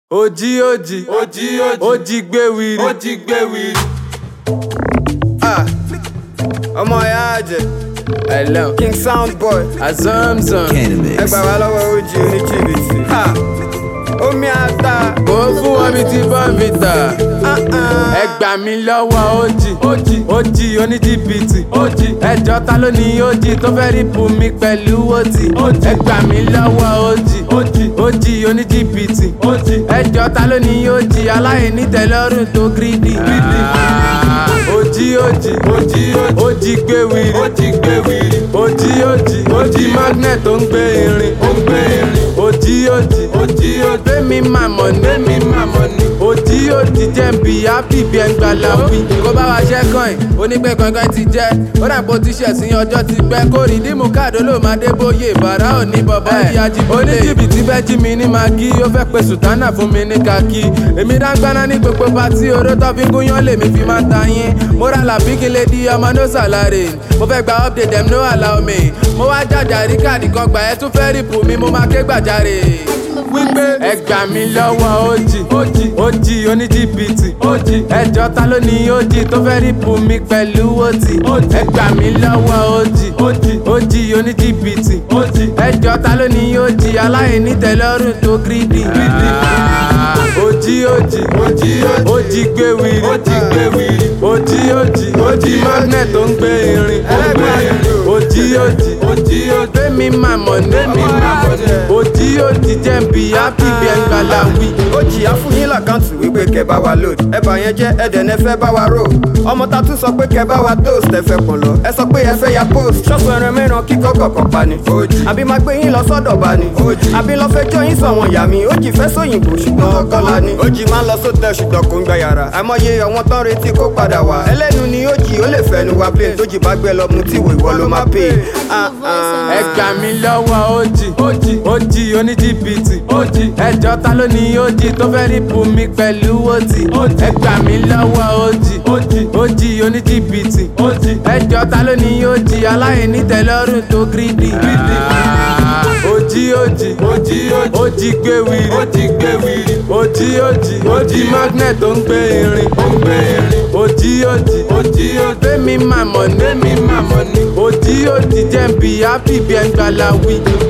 Ojí ojí Ojí ojí ojí gbé wiri. ó jí gbé wiri. Ah, ọmọ ìyá àjẹ Hello. king sound boy Azamzam. ẹ gbà wá lọ́wọ́ ojì oníjìbìtì. Ha, omi ata. Kò fún wọn bí ti bọ́ǹfìtà. Ẹ gbà mí lọ́wọ́ ojì. Ojì ojì oníjìbìtì. Ojì ẹjọ́ ta ló ní ojì tó fẹ́ rí bù mí pẹ̀lú ojì. Ẹ gbà mí lọ́wọ́ ojì. Ojì ojì oníjìbìtì. Ojì ẹjọ́ ta ló ní ojì aláìní tẹ́lọ́rùn tó gírídì. Ojì ojì Ojí ojí ojì gbé wiri. ó jí gbé wiri. Ojì ojì ojì magnet tó ń gbé irin. ó ń gbé irin. Ojì ojì Ojí ojí Gbémi màmọ́ ní mi máa mọ̀ ní. Ojì ojì jẹ́ ń bí happy bí ẹ̀ ń gbà láwí. Kó bá wa ṣẹ́ kàn ẹ̀, onípẹ́ kankan ti jẹ́. Ó dà pé o ti ṣẹ̀ sí ọjọ́ ti pẹ́. Kó rí dímú káàdó ló máa dé bóyè. Bàrá ò ní bọ̀bọ̀ ìyá Jíbólé. Oníjìbìtì fẹ́ jí mi ní magi. Ó fẹ́ pe sùtánà fún mi ní kaki. Èmi dáńgbáná ní gbogbo patí. Oró tó fi gúnyán lèmi fi máa ta yín. Mo ra làbí kí lè di ọmọ no salary. Mo fẹ́ gba update dem no allow me. Mo wá jàjà rí káàdì kan gbà ẹ́ tún fẹ́ rìpù mi. Mo máa ké gbàjarè wípé ẹ gbà mí lọ́wọ́ ojì ojì ojì oníjìbìtì ojì ẹjọ́ ta ló ní ojì tó fẹ́ rí bù mí pẹ̀lú ojì ẹ gbà mí lọ́wọ́ ojì ojì ojì oníjìbìtì ojì ẹjọ́ ta ló ní ojì aláìní tẹ́lọ́rùn tó gírídì. ojì ojì Ojí ojí ojì gbé wiri ó jí gbé wiri. ojì ojì ojì magnet tó ń gbé irin ẹlẹ́gbẹ́ àjò. ojì ojì Ojí ojí Gbémi màmọ́ ní mi màmọ́ ní. Ojì ojì jẹ́ ń bí happy bí ẹ̀ ń gbà láwí. ojì afúnyín làkáǹtì wípé kẹ bá wa load ẹ bá yẹn jẹ ẹdẹ ní ẹ fẹ́ bá wa rò ọmọ ta tún sọ pé kẹ bá wa toast ẹ fẹ́ pọ̀n lọ ẹ sọ pé ẹ fẹ́ ya post ṣọ́ọ̀bù ẹran mẹ́ran kíkọ́ kọ̀ọ̀kan pa ni ojì àbí máa gbé yín lọ sọ́dọ̀ bá ni ojì àbí lọ fẹ́ jọ yín sọ̀wọ́n yà mí ojì fẹ́ sóyìnbó ṣùgbọ́n ọkọ́lá ni ojì máa ń lọ sótẹ́ ṣùgbọ́n kò ń gba yàrá àmọye àwọn tán retí kó padà wá ẹlẹ́nu ni ojì ó lè fẹ́nu wa plane tójì bá gbẹ lọ mu tí ìwò ìwọ ló máa pè é. Ẹ gbà mí lọ́wọ́ ojì ojì ojì oníjìbìtì ojì ẹjọ́ ta ló ní ojì tó fẹ́ rí bù mí pẹ̀lú ojì ẹ gbà mí lọ́wọ́ ojì ojì ojì oníjìbìtì ojì ẹjọ́ ta ló ní ojì aláìní tẹ́lọ́rùn tó gírídì. Ojì ojì Ojí ojí ojì gbé wiri ó jí gbé wiri. ojì ojì ojì magnet tó ń gbé irin ó ń gbé irin. ojì ojì Ojí ojí Gbémi màmọ́ ní mi máa mọ̀ ní. ojì ojì jẹ́ ń bí happy bí ẹ̀ ń gbà láwí.